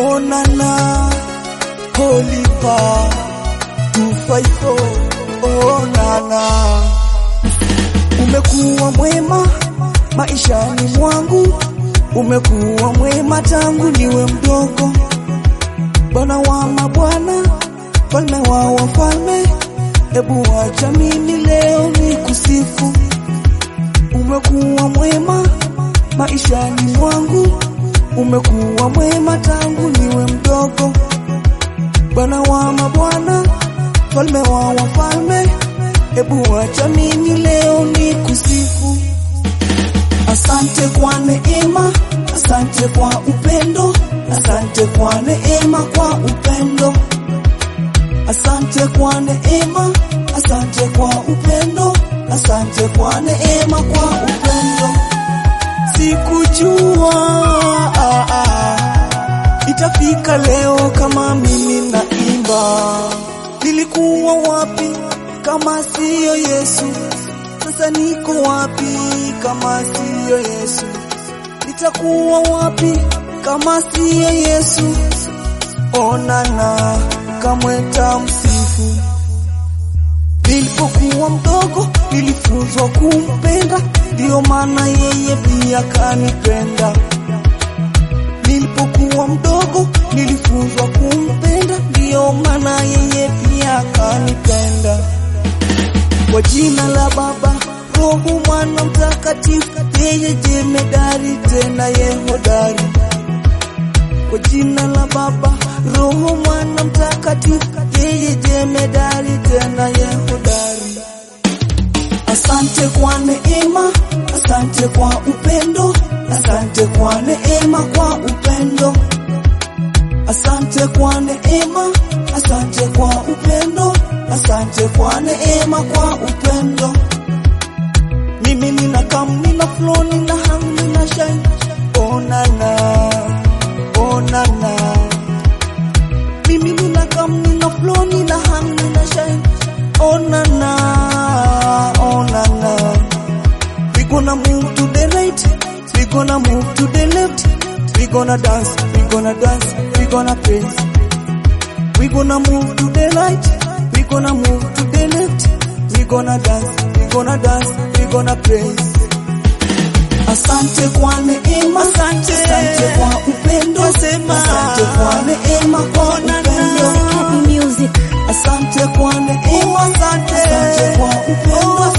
onana holipa 254 onana umekuwa mwema maishani mwangu umekuwa mwema tangu niwe mdogo bwana wa mabwana falme wa wafalme hebu wacha mimi leo ni kusifu umekuwa mwema maishani mwangu umekuwa mwema tangu niwe mdogo bwana wa mabwana falme wa wafalme hebu wacha mimi leo ni kusifu asante kwa neema asante kwa upendo asante kwa neema kwa upendo asante kwa neema asante kwa upendo asante kwa neema kwa upendo sikujua ah, ah, itafika leo kama mimi naimba nilikuwa wapi kama siyo Yesu sasa niko wapi kama siyo Yesu nitakuwa wapi kama siyo Yesu onana kamweta msifu Nilipokuwa mdogo nilifunzwa kumpenda, ndiyo maana yeye pia kanipenda. Nilipokuwa mdogo nilifunzwa kumpenda, ndiyo maana yeye pia kanipenda. Kwa jina la Baba, Roho, Mwana Mtakatifu, yeye jemedari tena ye hodari. Kwa jina la Baba, Roho, Mwana Mtakatifu, yeye jemedari tena ye hodari. Asante kwa neema, asante kwa upendo, asante kwa neema kwa upendo. Asante kwa neema, asante kwa upendo, asante kwa neema kwa upendo. Mimi nina kam, nina flow, nina hang, nina shine. Onana, onana. Mimi nina kam, nina flow, nina hang, nina shine. Onana, onana. We gonna move to the right, we gonna move to the left. We gonna dance, we gonna dance, we gonna praise. We gonna move to the right, we gonna move to the left. We gonna dance, we gonna dance, we gonna praise. Asante kwa neema, asante, asante kwa upendo, Nasema. asante kwa neema kwa upendo. Happy music. Asante kwa neema, asante, asante kwa upendo,